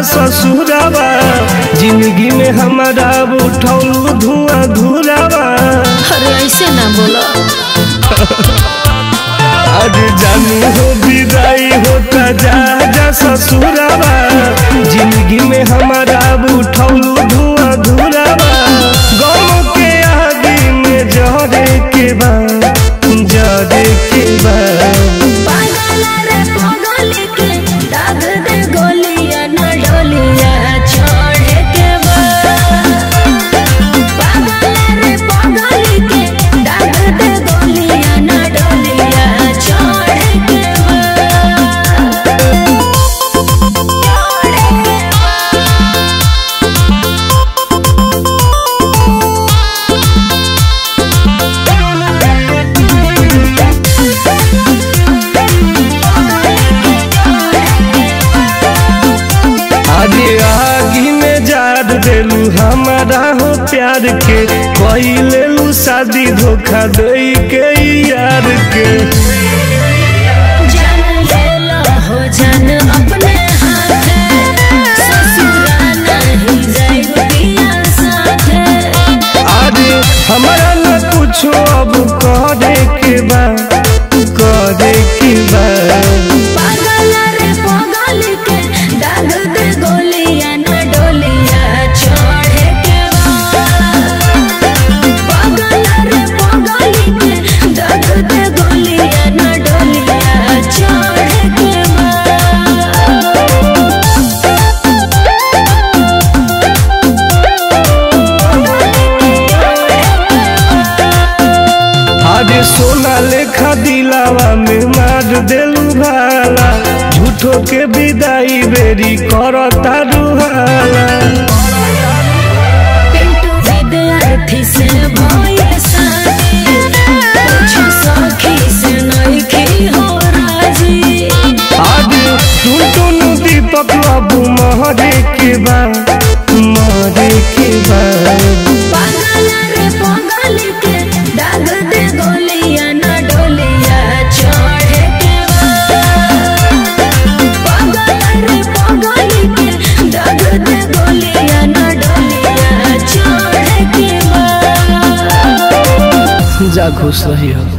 ससुरावा जिंदगी में हमारा उठौलू धुआं धुरावा अरे ऐसे ना बोलो आज जानू हो विदाई होता जा जा ससुरावा जिंदगी में हमारा उठौलू धुआं धुरावा गाँव के आगे में जरे के बा जरे के बा पागल रे पागल के दाग दे गोलियां न डोलिया छोड़ के बा पागल रे पागल के दाग दे गोलियां न डोलिया छोड़ के बा छोड़ के आगे आगी में जार देलू हमारा हो प्यार के कोई लेलू शादी धोखा दे के यार के जान ले लो हो जान अपने हाथे ससुरा नहीं जाइब पिया साथे आगे हमारा न कुछो अब करे के बा करे के बा पागल रे पागल के दाग दे गोलियां न डोलिया छोड़ के बा पागल रे पागल के दाग दे गोलियां न डोलिया छोड़ के बा आगे सोना लेखा दिलावा में मार देलू भाला झूठो के विदाई बेरी करता रुहाला पिंटू विद्यार्थी से भय साथी पूछो सखी से नइखी हो राजी आगे टुन टुन दीपक बाबू महरे के बा महरे के बा पागल रे पागल के दाग दे गोलियां न डोलिया छोड़ के बा पागल रे पागल के दाग दे गोलियां न डोलिया छोड़ के बा जा खुश रही हो